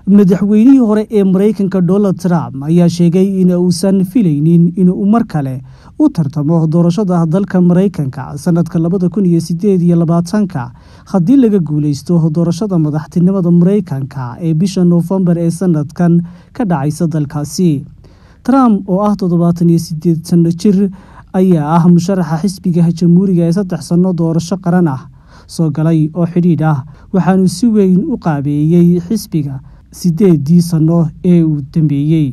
madaxweynihii hore ee maraykanka donald trump ayaa sheegay in uusan filaynin inuu mar kale u tartamo doorashada dalka maraykanka sanadka labada kun iyo sideed iyo labaatanka haddii laga guuleysto doorashada madaxtinimada maraykanka ee bisha noofembar ee sanadkan ka dhacaysa dalkaasi trump oo ah toddobaatan iyo sideed sano jir ayaa ah musharaxa xisbiga jamhuuriga ee saddex sanno doorasho qaran ah soo galay oo xidhiidh ah waxaanu si weyn u qaabeeyey xisbiga sideedii sanno ee uu dambeeyey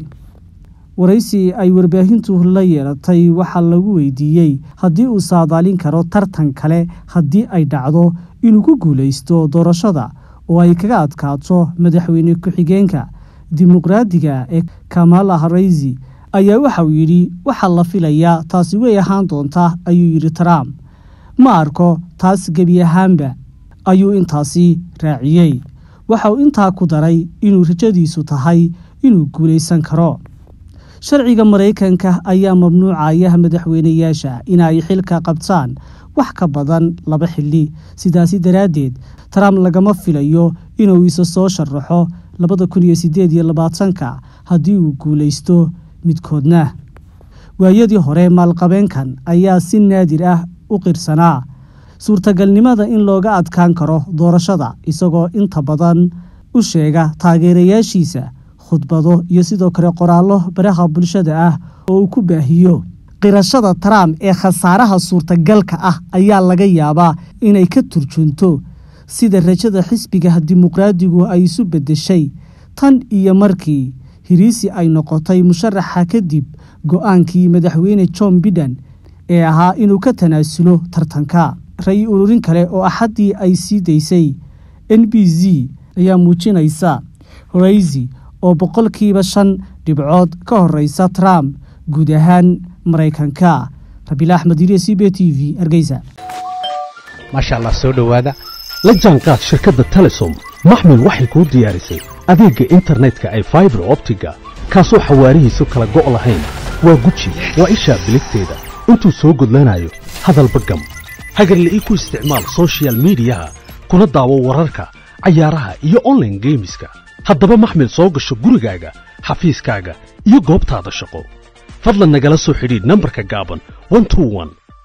waraysi ay warbaahintu la yeelatay waxaa lagu weydiiyey haddii uu saadaalin karo tartan kale haddii ay dhacdo inuu ku guulaysto doorashada oo ay kaga adkaato madaxweyne ku-xigeenka dimuqraadiga ee kamala haraysi ayaa waxauu yidhi waxaa la filayaa taasi way ahaan doontaa ayuu yidhi trump ma arko taas gebi ahaanba ayuu intaasi raaciyey waxa uu intaa ku daray inuu rajadiisu tahay inuu guulaysan karo sharciga maraykanka ayaa mamnuucaya madaxweynayaasha inay xilka qabtaan wax ka badan laba xili sidaasi daraaddeed trump lagama filayo inuu isa soo sharaxo labada kun iyo sideed iyo labaatanka haddii uu guulaysto midkoodna waayadii hore maalqabeenkan ayaa si naadir ah u qirsanaa suurtagalnimada in looga adkaan karo doorashada isagoo inta badan u sheega taageerayaashiisa khudbado iyo sidoo kale qoraallo baraha bulshada ah oo uu ku baahiyo qirashada trump ee khasaaraha suurtagalka ah ayaa laga yaabaa inay ka turjunto sida rajada xisbiga dimuqraadigu ay isu beddeshay tan iyo markii hiriisi ay noqotay musharaxa kadib go-aankii madaxweyne john biden ee ahaa inuu ka tanaasulo tartanka ray ururin kale oo axaddii ay sii daysay n b z ayaa muujinaysa horaysi oo boqolkiiba shan dhibcood ka horeysa trump guud ahaan maraykanka rabiil axmed iriya c b t v hargeysa maasha allah soo dhowaada la jaanqaad shirkadda telesom maxmil waxay kuu diyaarisay adeegga internetka ay faibar optiga kaasoo xawaarihiisu kala go' lahayn waa guji waa ishaa biligteeda intuu soo gudlanayo hadalba gam hagarla ii ku isticmaal sochial midiyaha kuna daawo wararka cayaaraha iyo onlaine geemiska haddaba maxmil soo gasho gurigaaga xafiiskaaga iyo goobtaada shaqo fadlan nagala soo xidhiidh nambarka gaaban